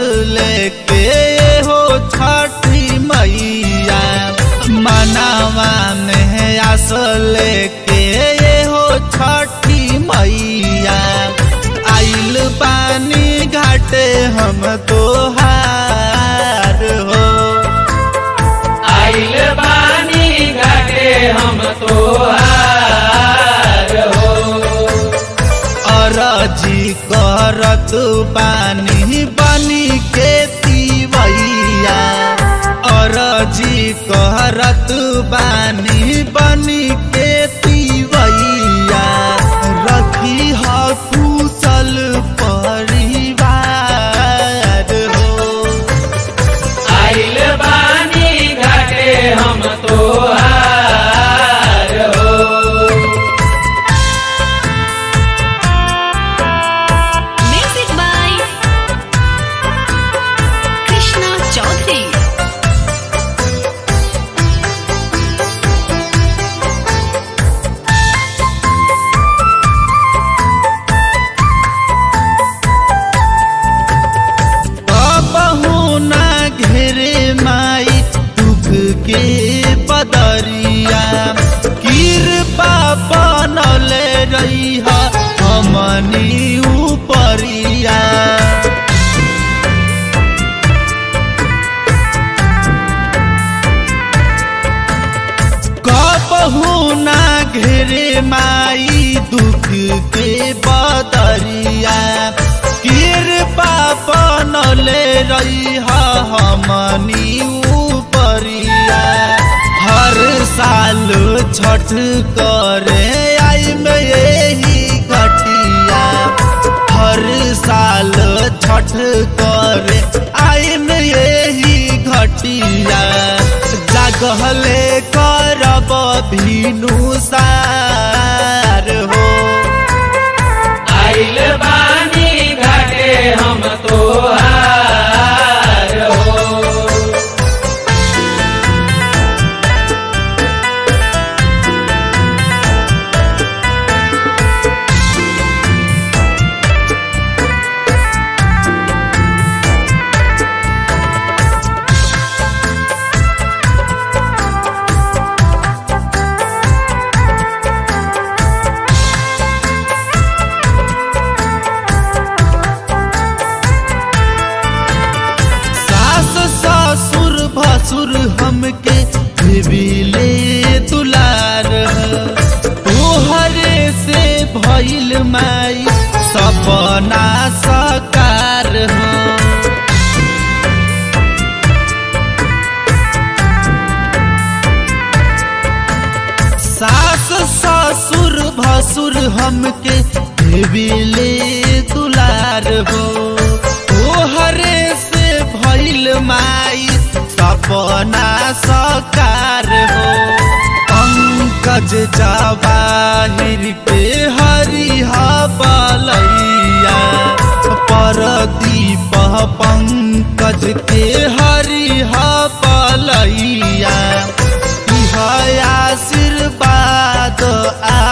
लेके हो छठी मैया मनावा में आस लेके हो छठी मैया आइल पानी घाटे हम तोहार हो आइल बानी घाटे हम तोहार हो अरजी करत पानी बनी के तीवैया अरजी करत बानी बनी के तीवैया रखी ह कुशल परिवार हो आइल बानी घाटे हम तोहार हो Music by Krishna Chaudhary. बहू ना घेरे माई दुख के बदरिया कृपा बनले रही हमनी उपरिया कबहू ना घेरे माई दुख के बदरिया कृपा बनले रही हमनी उपरिया हर साल छठ करे आई में यही घटिया हर साल छठ करे आई में यही घटिया जागले करब भीनु सार हो आइल बानी घाटे हम तोहार हो सास ससुर भसुर हमके देविले दुलार तोहरे से भइल माई सपना सकार हो सास ससुर भसुर हमके देविले दुलार हो तोहरे से भइल माई सपना सकार हो पंकज जवाहिर के हरिहा बलैया परदीप पंकज के हरिहा बलैया इह आशीर्वाद आ